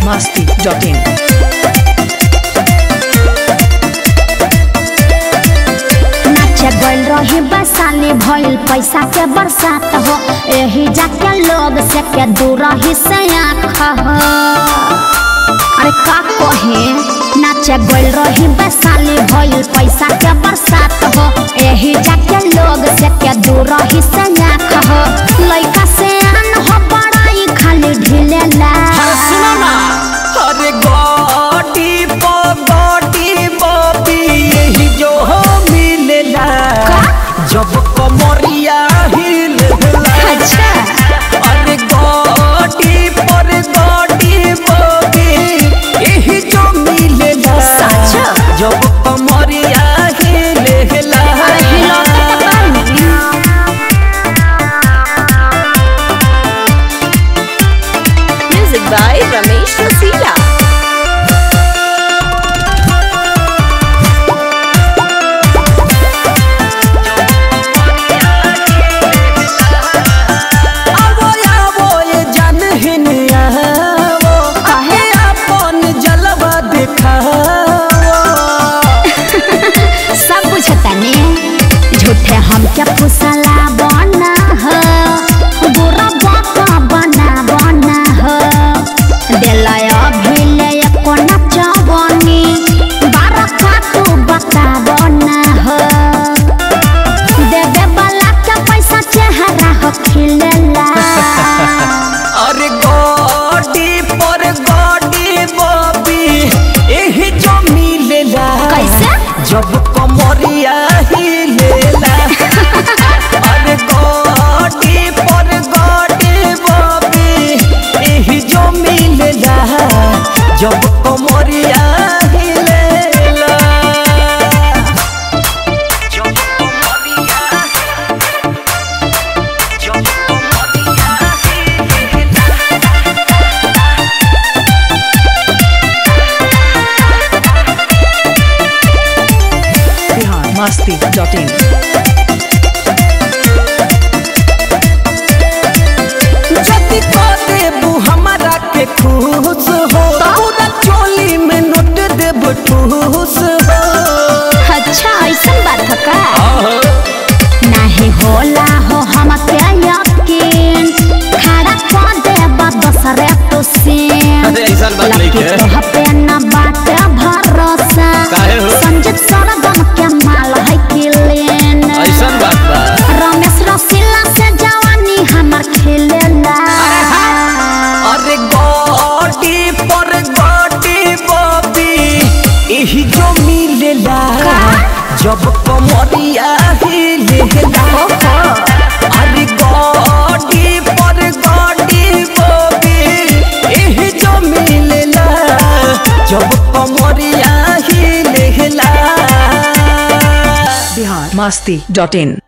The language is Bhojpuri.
masti.in. नाचे गइल रही बसाली भइल पैसा के बरसात हो एही जाके लोग से के दूर ही से आँख हो अरे का कहे नाचे गइल रही बसाली भइल पैसा के बरसात हो एही जाके लोग से के दूर ही से आँख हो लइका से आन हो बड़ाई खाली ढिलेला सुनो ना अरे गोटी पगोटी बबी यही जो हो मिलेला जब कमरिया हिलेला अच्छा अरे गोटी पर गोटी बबी यही जो मिलेला सच? जब कमरिया हिलेला अरे हिलौते तो बानी। Music by Ramesh Rasila. आवो आवो ये जान हिन आवो काहे? अपन जलवा दिखाओ सब बुझता ने झूठे हमके फुसला बना हो बुरा बाका बना बना हो दिलय भिले कोना चवनी बारा काटू बता बना हो देवे वाला के पैसा चेहरा हो खिलेला अरे गोडी पर गोडी बबी एही जो मिलेला कैसे? जब कमरिया हिलेला अरे गोडी पर गोडी बबी एही जो मिलेला जब कमरिया हिलेला जब कमरिया जब कमरिया हिलेला Bihar masti.in. जति देबू हमारा के खुश हो पूरा चोली में नोट देब ठूस हो अच्छा ऐसा बात है का नहीं होला हो हम के यकीन खड़ा कर दे दूसरे तो सीन अरे ऐसन बात नहीं लकी है। तो पे न बात भरोसा काहे हो? संजीत सरगम के माल है किलेन बात बा रमेश रसीला से जवानी हमर खिलेला अरे गोटी पर गोटी बबी यही जो मिलेला जब कमरिया हिलेला अरे गोटी पर गोटी बबी यही जो मिलेला जब कमरिया हिलेला Bihar masti.in.